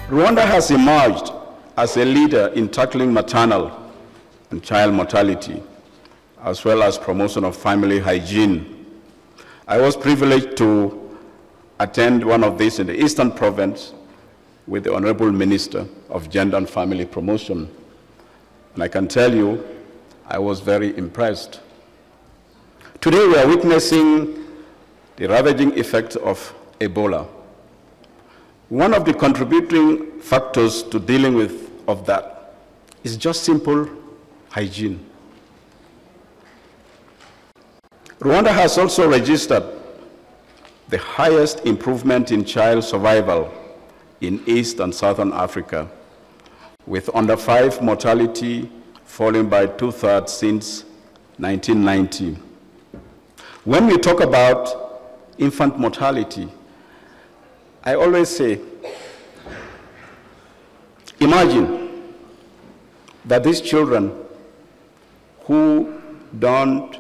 Rwanda has emerged as a leader in tackling maternal and child mortality, as well as promotion of family hygiene. I was privileged to attend one of these in the Eastern Province with the Honorable Minister of Gender and Family Promotion. And I can tell you, I was very impressed. Today we are witnessing the ravaging effects of Ebola. One of the contributing factors to dealing with of that is just simple hygiene. Rwanda has also registered the highest improvement in child survival in East and Southern Africa, with under five mortality falling by two thirds since 1990. When we talk about infant mortality, I always say, imagine that these children who don't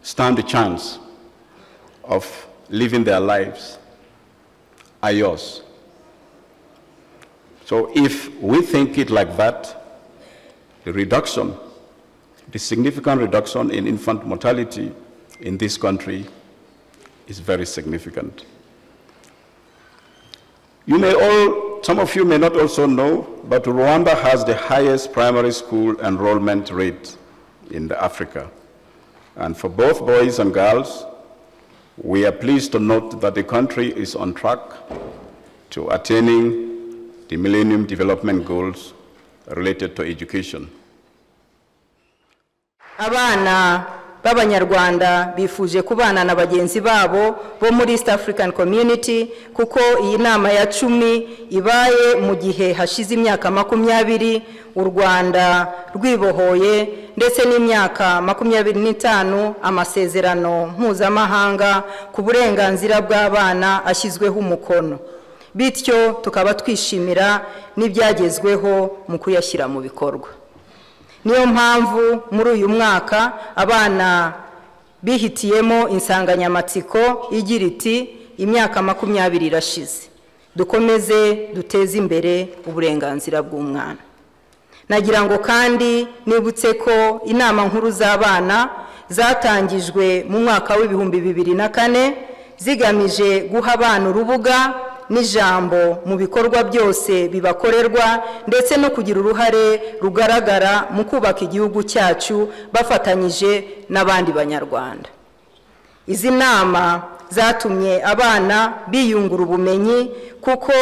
stand a chance of living their lives are yours. So if we think it like that, the reduction, the significant reduction in infant mortality in this country is very significant. You may all, some of you may not also know, but Rwanda has the highest primary school enrollment rate in the Africa. And for both boys and girls, we are pleased to note that the country is on track to attaining the Millennium Development Goals related to education. abana b'abanyarwanda bifuje kubana na bagenzi babo bo muri east african community kuko iyi nama ya cumi ibaye mu gihe hashize imyaka makumyabiri u rwanda rwibohoye ndetse n'imyaka makumyabiri n'itanu amasezerano mpuzamahanga ku burenganzira bw'abana ashyizweho umukono bityo tukaba twishimira n'ibyagezweho mu kuyashyira mu bikorwa niyo mpamvu muri uyu mwaka abana bihitiyemo insanganyamatsiko igira iti imyaka makumyabiri irashize dukomeze duteze imbere uburenganzira bw'umwana nagira ngo kandi nibutse ko inama nkuru z'abana zatangijwe mu mwaka w'ibihumbi bibiri na kane zigamije guha abana urubuga n'ijambo mu bikorwa byose bibakorerwa ndetse no kugira uruhare rugaragara mu kubaka igihugu cyacu bafatanyije n'abandi banyarwanda izi nama zatumye abana biyungura ubumenyi kuko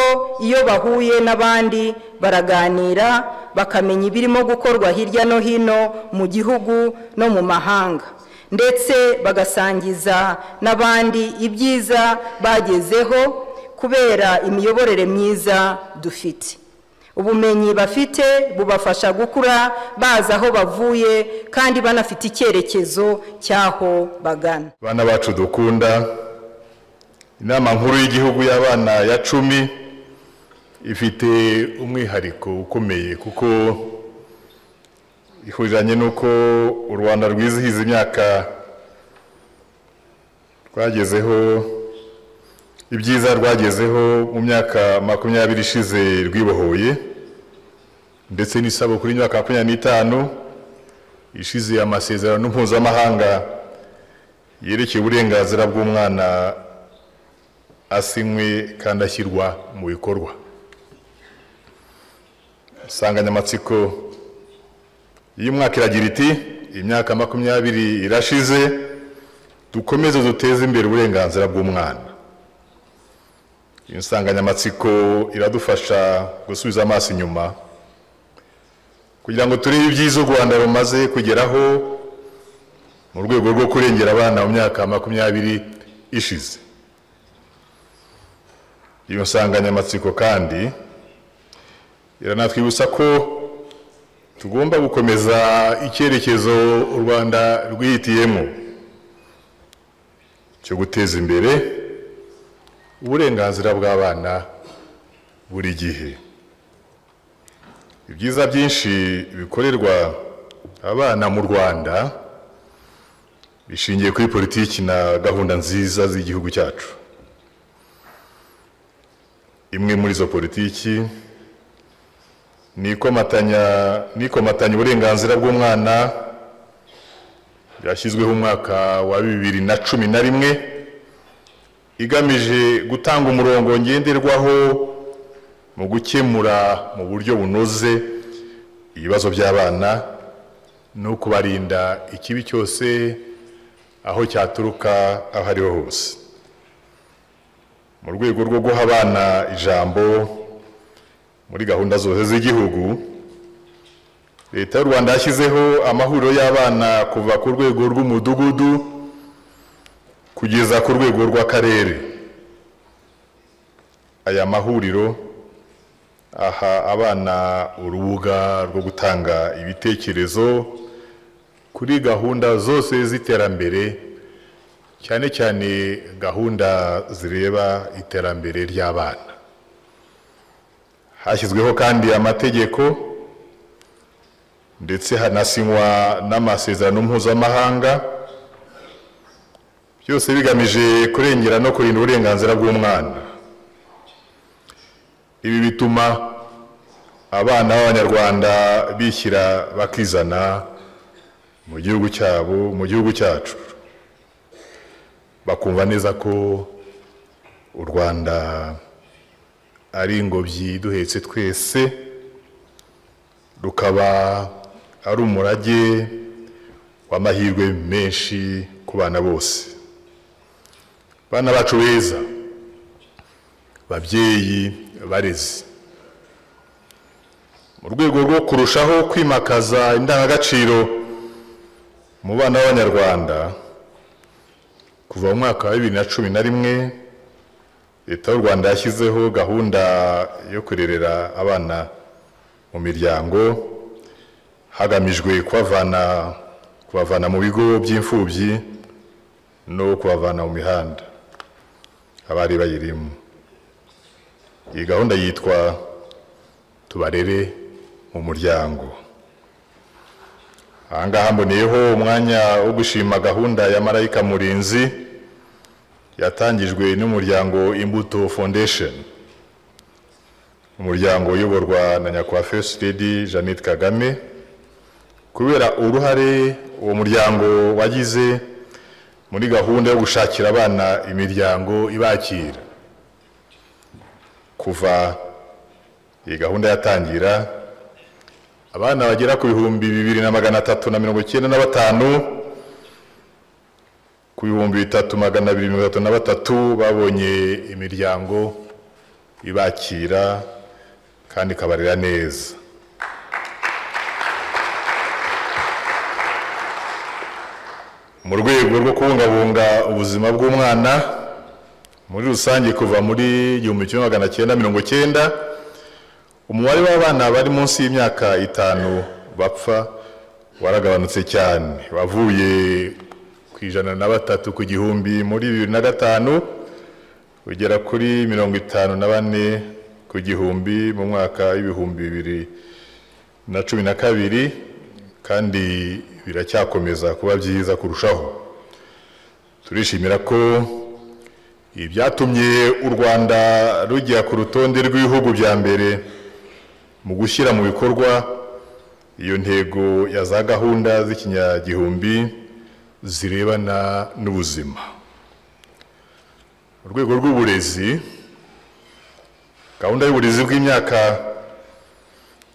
iyo bahuye n'abandi baraganira bakamenya ibirimo gukorwa hirya no hino mu gihugu no mu mahanga ndetse bagasangiza n'abandi ibyiza bagezeho kubera imiyoborere myiza dufite ubumenyi bafite bubafasha gukura bazi aho bavuye kandi banafite icyerekezo cy'aho bagana bana bacu dukunda inama nkuru y'igihugu y'abana ya cumi ifite umwihariko ukomeye kuko ihuriranye n'uko u rwanda rwizihiza imyaka rwagezeho ibyiza rwagezeho mu myaka makumyabiri ishize rwibohoye ndetse n'isabukuru y'imyaka makumyabiri n'itanu ishize amasezerano mpuzamahanga yerekeye uburenganzira bw'umwana asinywe kandi ashyirwa mu bikorwa insanganyamatsiko y'umwaka iragira iti imyaka makumyabiri irashize dukomeze duteze imbere uburenganzira bw'umwana insanganyamatsiko iradufasha gusubiza amaso inyuma kugira ngo turebe ibyiza u rwanda rumaze kugeraho mu rwego rwo kurengera abana mu myaka makumyabiri ishize iyo nsanganyamatsiko kandi iranatwibutsa ko tugomba gukomeza icyerekezo u rwanda rwihitiyemo cyo guteza imbere uburenganzira bw'abana buri gihe ibyiza byinshi bikorerwa abana mu rwanda bishingiye kuri politiki na gahunda nziza z'igihugu cyacu imwe muri izo politiki ni ikomatanya ni ikomatanya uburenganzira bw'umwana ryashyizweho umwaka wa bibiri na cumi na rimwe igamije gutanga umurongo ngenderwaho mu gukemura mu buryo bunoze ibibazo by'abana no kubarinda ikibi cyose aho cyaturuka aho ariho hose mu rwego rwo guha abana ijambo muri gahunda zose z'igihugu leta y'u rwanda yashyizeho amahuriro y'abana kuva ku rwego rw'umudugudu kugeza ku rwego rw'akarere aya mahuriro aha abana urubuga rwo gutanga ibitekerezo kuri gahunda zose z'iterambere cyane cyane gahunda zireba iterambere ry'abana hashyizweho kandi amategeko ndetse hanasinywa n'amasezerano mpuzamahanga byose bigamije kurengera no kurinda uburenganzira bw'umwana ibi bituma abana b'abanyarwanda bishyira bakizana mu gihugu cyabo mu gihugu cyacu bakumva neza ko u rwanda ari ingobyi duhetse twese rukaba ari umurage w'amahirwe menshi ku bana bose bana bacu beza babyeyi barezi mu rwego rwo kurushaho kwimakaza indangagaciro mu bana b'abanyarwanda kuva mu mwaka wa bibiri na cumi na rimwe leta y'u rwanda yashyizeho gahunda yo kurerera abana mu miryango hagamijwe kubavana kubavana mu bigo by'imfubyi no kubavana mu mihanda abari bayirimo iyi gahunda yitwa tubarere mu muryango aha ngaha mboneyeho umwanya wo gushima gahunda ya marayika murinzi yatangijwe n'umuryango imbuto foundation umuryango uyoborwa na nyakubahwa first lady jeannette kagame kubera uruhare uwo muryango wagize muri gahunda yo gushakira abana imiryango ibakira kuva iyi gahunda yatangira abana bagera ku bihumbi bibiri na magana atatu na mirongo icyenda na batanu ku bihumbi bitatu magana abiri mirongo itatu na batatu babonye imiryango ibakira kandi ikabarera neza mu rwego rwo kubungabunga ubuzima bw'umwana muri rusange kuva muri igihumbi kimwe magana cyenda mirongo cyenda umubare w'abana bari munsi y'imyaka itanu bapfa waragabanutse cyane wavuye ijana na batatu ku gihumbi muri bibiri na gatanu ugera kuri mirongo itanu na bane ku gihumbi mu mwaka w'ibihumbi bibiri na cumi na kabiri kandi biracyakomeza kuba byiza kurushaho turishimira ko ibyatumye u rwanda rujya ku rutonde rw'ibihugu bya mbere mu gushyira mu bikorwa iyo ntego ya za gahunda z'ikinyagihumbi zirebana n'ubuzima mu rwego rw'uburezi gahunda y'uburezi bw'imyaka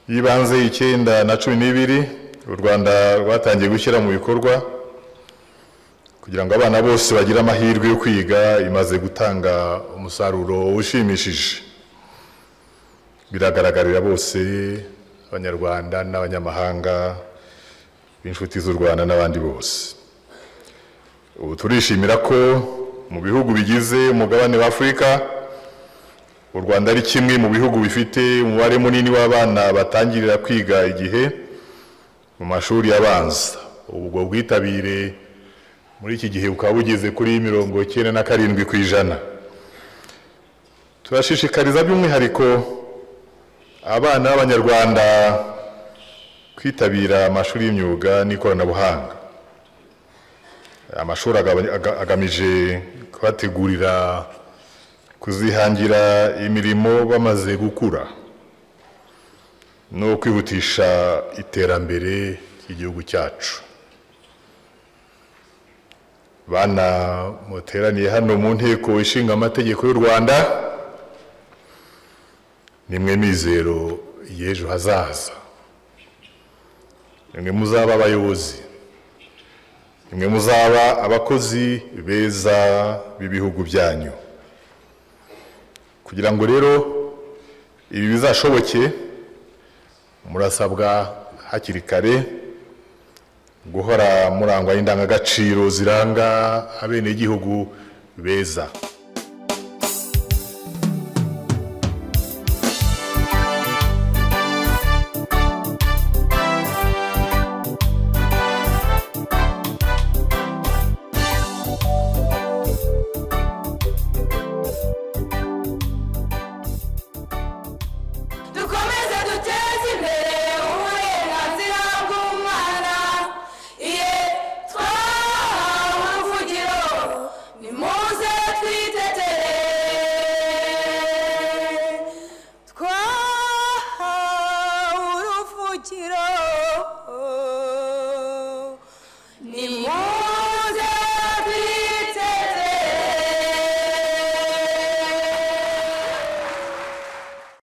y'ibanze icyenda na cumi n'ibiri u rwanda rwatangiye gushyira mu bikorwa kugira ngo abana bose bagire amahirwe yo kwiga imaze gutanga umusaruro ushimishije biragaragarira bose abanyarwanda n'abanyamahanga b'inshuti z'u rwanda n'abandi bose ubu turishimira ko mu bihugu bigize umugabane wa afurika u rwanda ari kimwe mu bihugu bifite umubare munini w'abana batangirira kwiga igihe mu mashuri abanza ubwo bwitabire muri iki gihe bukaba bugeze kuri mirongo icyenda na karindwi ku ijana turashishikariza by'umwihariko abana b'abanyarwanda kwitabira amashuri y'imyuga n'ikoranabuhanga amashuri agamije kubategurira kuzihangira imirimo bamaze gukura ni ukwihutisha iterambere ry'igihugu cyacu bana muteraniye hano mu nteko ishinga amategeko y'u rwanda nimwe mizero y'ejo hazaza nimwe muzaba abayobozi nimwe muzaba abakozi beza b'ibihugu byanyu kugira ngo rero ibi bizashoboke murasabwa hakiri kare guhora murangwa n'indangagaciro ziranga abenegihugu beza